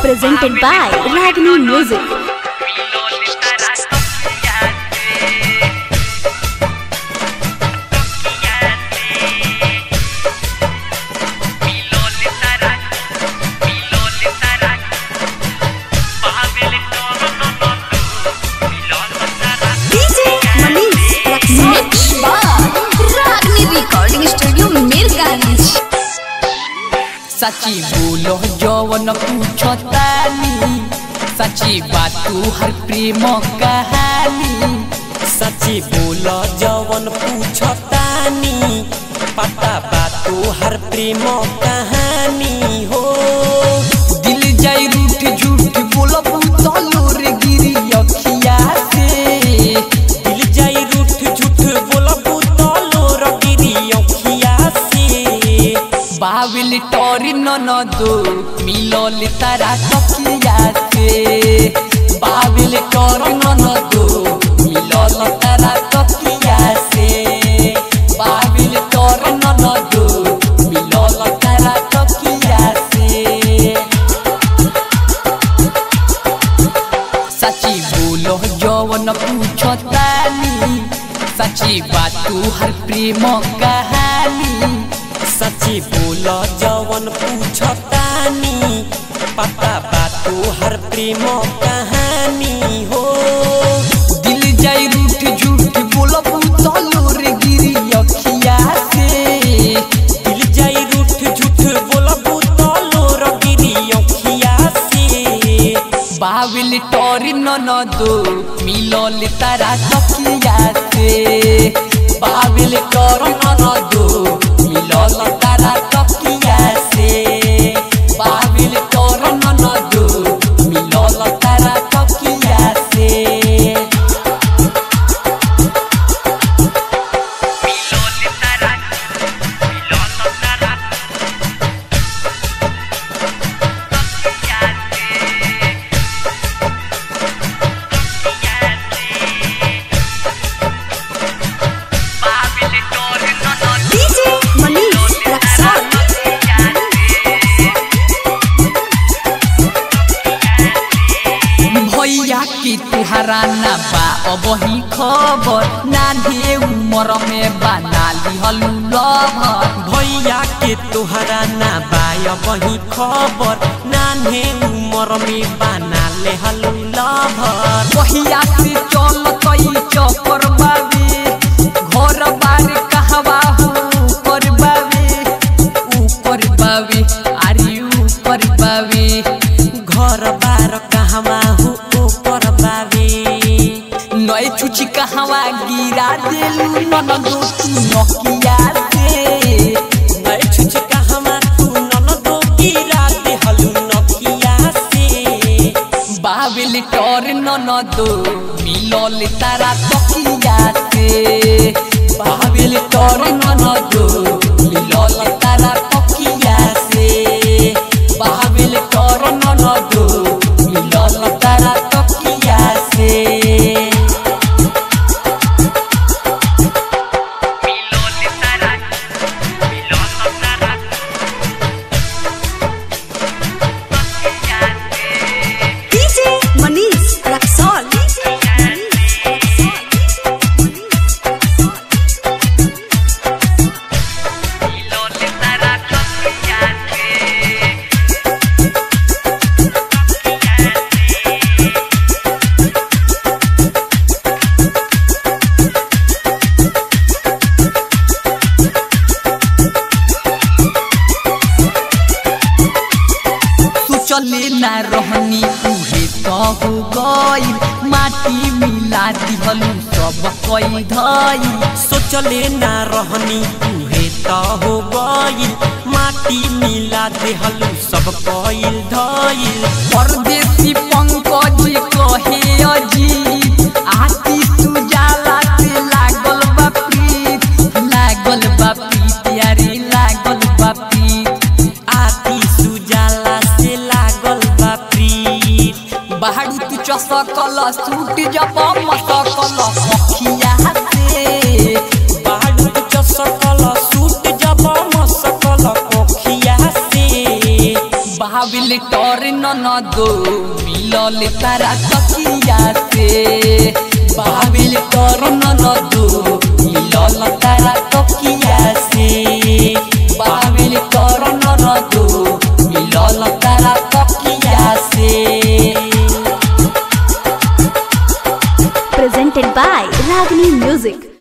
presented by Ragini Music. DJ Manish Mix Ragni Recording Studio Mirgani सची बोलो जवन पूछतानी सची बात तू हर प्रेम कहानी सच्ची बोल जवन पूछतानी पता बा तोहर प्रेम कहानी हो दिल जाई रूठ झूठ बोलो पूतलो रे गिरी अखिया से दिल जाई रूठ झूठ बोलबू तलो रगिरी अखिया से बाविल टोरी नन दो मिलल तारा तकिया से बाविल टोरी नन दो मिलल तारा तकिया से बाविल टोरी नन दो मिलल तारा तकिया से सची बोलो जवन पूछतानी सची बात तू हर प्रेम कहानी सच्ची बोल जवन पूछतानी पता बा तोहर प्रेम कहानी हो दिल जाई रूठ झूठ बोलो पूतलो रे गिरी अखिया से दिल जाई रूठ झूठ बोलबू तलो रगिरी अखिया से बाविल टोरी नन दो मिलल तारा तकिया से बाविल टोरी नन दो मिलल तारा तकिया से बाविल टोरी नन दो मिलल तारा तकिया से DJ Manish Raksol भैया की तुहरा ना बा अब ही खबर नान्हे उमर में बना लिहलु लभर भैया के तोहरा ना बाय बही खबर नान्हे उमर में बना ले हलू लभर भैया से चल कई चक्कर बाबे घर बार कहवा हो ऊपर बाबे ऊपर बाबे अरे ऊपर बाबे घर बार कहवा हो ऊपर बाबे नए चुची कहवा गिरा देलु ननदो तू नकिया से मैं छुच कहवा तू ननदो गिरा दे हलू नकिया से बाबिल टोर ननदो मिलल तारा तकिया से बाबिल टोर ननदो मिलल तारा तकिया से बाबिल टोर ननदो मिलल तारा तकिया से DJ Manish Raksol तू चले ना रहनी उहे तो हो गई माटी मिला दिहलु सब कई धई सोचले ना रहनी तुहे त हो गइल माटी मिला देहलू सब कइल धइल परदेसी पंकज कहे अजीत आती सुजाला से लागल बा प्रीत लागल बा प्रीत यारी लागल बा प्रीत आती सुजाला से लागल बा प्रीत बाहरी तू चसकल सूट जब मसकल अखिया से बाडू चसकल सूट जब मसकल कोखिया से बाबिल बाबिल टोर ननदो मिलल तारा तकिया से बाबिल टोर ननदो मिलल तारा तकिया से बाबिल टोर ननदो मिलल तारा तकिया से Presented by Ragini Music.